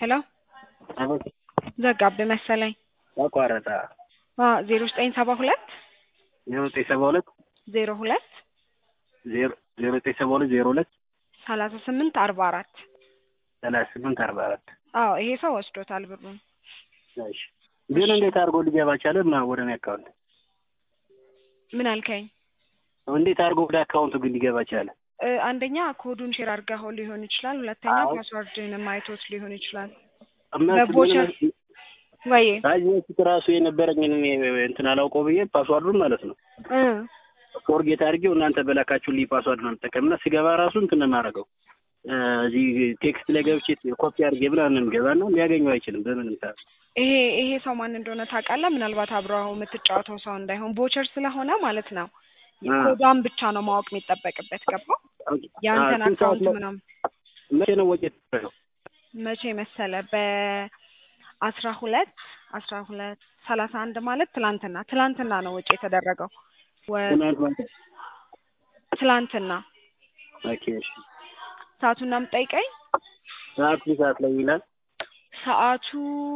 ሄሎ አቤት ዘጋብህ መሰለኝ። ተቋረጠ። ዜሮ ዘጠኝ ሰባ ሁለት ዜሮ ዘጠኝ ሰባ ሁለት ዜሮ ሁለት ዜሮ ዜሮ ዘጠኝ ሰባ ሁለት ዜሮ ሁለት ሰላሳ ስምንት አርባ አራት ሰላሳ ስምንት አርባ አራት አዎ ይሄ ሰው ወስዶታል ብሩን። እሺ ግን እንዴት አድርጎ ሊገባ ቻለ? ማ ወደ እኔ አካውንት ምን አልከኝ? እንዴት አድርጎ ወደ አካውንቱ ግን ሊገባ ቻለ? እ አንደኛ ኮዱን ሼር አድርገኸው ሊሆን ይችላል። ሁለተኛ አዎ። ፓስዋርድህንም አይቶት ሊሆን ይችላል። እነሱ በቦቸር ግን ወይ ከዚህ በፊት ራሱ የነበረኝን እኔ እንትን አላውቀው ብዬ ፓስዋርዱን ማለት ነው እ ፎርጌት አድርጌው እናንተ በላካችሁልኝ ፓስዋርድ ነው የምጠቀምና ስገባ ራሱ እንትን ነው የማደርገው እ እዚህ ቴክስት ላይ ገብቼ ኮፒ አድርጌ ብላ ገባና ሊያገኘው አይችልም በምንም ሰዓት ይሄ ይሄ ሰው ማን እንደሆነ ታውቃለህ? ምናልባት አብረው የምትጫወተው ሰው እንዳይሆን ቦቸር ስለሆነ ማለት ነው። አ። ኮዷን ብቻ ነው ማወቅ የሚጠበቅበት። ገባው? የአንተን ስንት ሰዓት አካውንት ላይ- ምናምን መቼ ነው ወጪ የተደረገው? መቼ መሰለ በአስራ ሁለት አስራ ሁለት ሰላሳ አንድ ማለት ትላንትና ትላንትና ነው ወጪ የተደረገው ወ- ትናንት ማለት ትላንትና ኦኬ እሺ ሰዓቱን የምጠይቀኝ ሰዓት ስንት ሰዓት ላይ ይላል? ሰዓቱ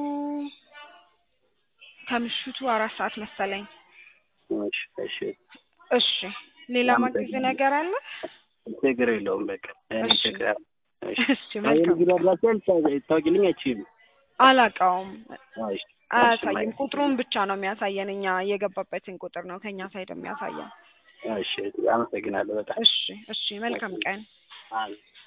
ከምሽቱ አራት ሰዓት መሰለኝ። እሺ እሺ እሺ ሌላ ማግዝ ነገር አለ? ችግር የለውም በቃ እኔ እሺ። ችግር እሺ እሺ መልካም። የንግድ አድራሻ ታውቂልኝ አይችልም አላውቀውም፣ እሺ አያሳይም። ቁጥሩን ብቻ ነው የሚያሳየን። እኛ የገባበትን ቁጥር ነው ከኛ ሳይድ የሚያሳየን። እሺ አመሰግናለሁ በጣም እሺ እሺ መልካም ቀን። አይ